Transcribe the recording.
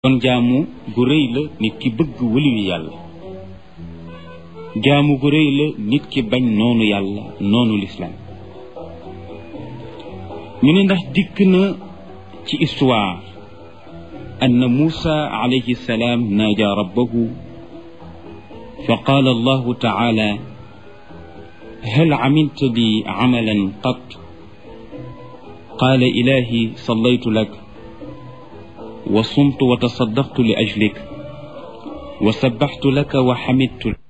kon jaamu gu rëy la nit ki bëgg waliyu yàlla jaamu gu rëy la nit ki bañ noonu yàlla noonu lislaam ñu ne ndax dikk na ci histoire anna muusa alayhi salaam naaja rabbahu fa qaala allahu taala hal camilta li camalan qat qaala ilahi sallaytu lak wa sumtu wa tasaddaqtu li ajlik wa sabbaxtu laka wa xamidtu